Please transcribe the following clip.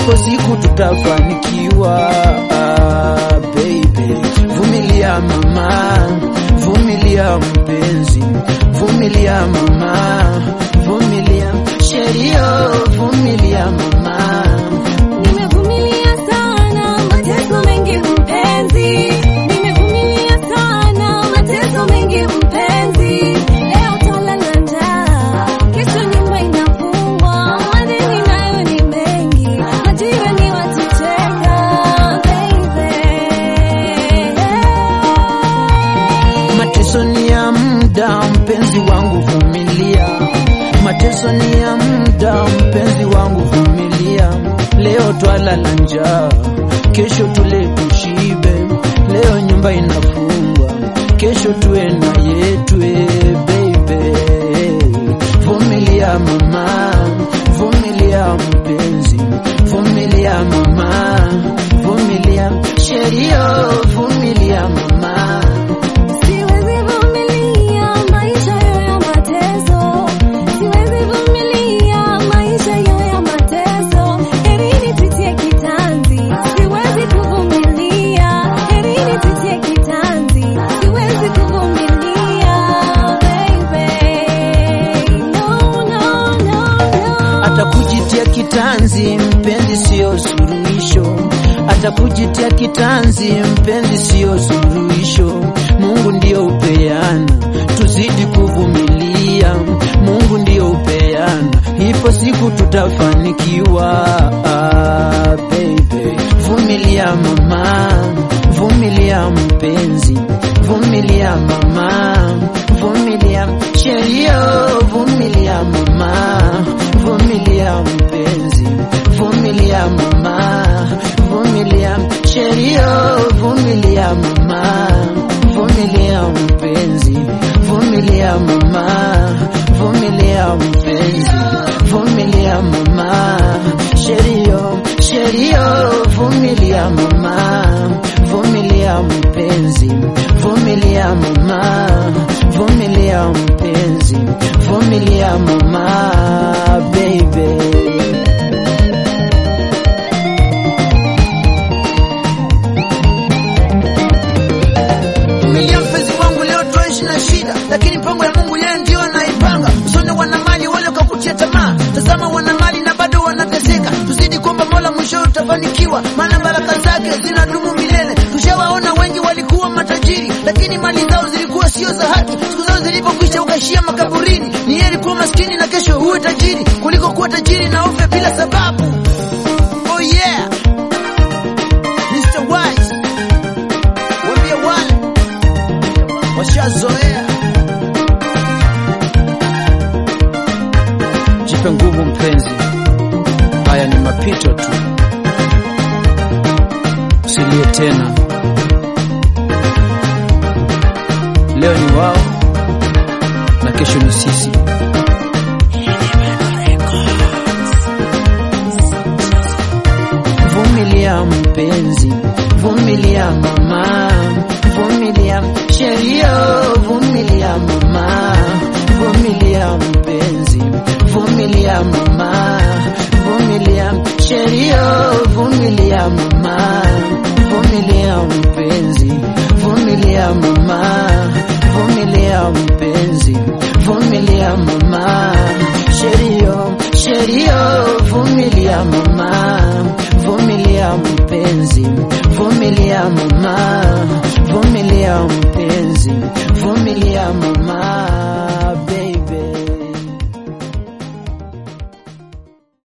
ipo siku tutafanikiwa. Ah, baby, vumilia mama, vumilia mpenzi, vumilia mama, vumilia sherio, vumilia mama. Nimevumilia sana mateso mengi mpenzi, nimevumilia sana mateso mengi mpenzi. Leo twalala njaa, kesho nyumba inafungwa, madeni nayo ni mengi, majirani watucheka, baby. Mateso ni ya muda, mpenzi wangu vumilia. Mateso ni ya muda, mpenzi wangu vumilia. Leo twalala njaa, kesho tule tushibe. Leo nyumba inafungwa, kesho tuwe na yetwe, baby. Vumilia mama, vumilia mpenzi, vumilia mama, vumilia sherio, vumilia mama. Siwezi vumilia maisha yo ya mateso, siwezi vumilia maisha yo ya mateso. Heri nipitie kitanzi, siwezi kuvumilia. Heri nipitie kitanzi, siwezi kuvumilia, baby. No, no, no, no. Atakujitia kitanzi mpenzi, siyo suluhisho. Atakujitia kitanzi mpenzi, siyo suluhisho. Mungu ndiyo upeana, tuzidi kuvumilia. Mungu ndiyo upeana, ipo siku tutafanikiwa. Ah, baby, vumilia mama, vumilia mpenzi, vumilia mama, vumilia sherio, vumilia mama, vumilia mpenzi, vumilia mama, vumilia sherio, vumilia mama, vumilia mpenzi, vumilia mama, vumilia mpenzi, vumilia mama, sherio, sherio, vumilia mama, vumilia mpenzi, vumilia mama, vumilia mpenzi, vumilia mama, baby. Vumilia mpenzi wangu, leo twaishi na shida, lakini mpango ya Mungu yeye ndio anaipanga. Usone wana mali wale wakakutia tamaa, tazama wana mali na bado wanateseka. Tuzidi kuomba Mola, mwisho utafanikiwa, maana baraka zake zinadumu milele. Tushawaona wengi walikuwa matajiri, lakini mali zao zilikuwa sio za haki. Siku zao zilipokwisha ukaishia makaburini. Ni heri kuwa maskini na kesho uwe tajiri kuliko kuwa tajiri na ufe bila sababu. Oh yeah, Mr. Wise, waambie wale washazoea. Jipe nguvu mpenzi, haya ni mapito tu, usilie tena. Leo ni wao na kesho ni sisi. Vumilia mpenzi, vumilia mama, vumilia sherio, vumilia mama, vumilia mpenzi, vumilia mama, vumilia sherio, vumilia mama, vumilia mpenzi, vumilia mama, vumilia mpenzi, vumilia mama, sherio, sherio, vumilia mama, vumilia mpenzi, vumilia mama, vumilia mpenzi, vumilia mama.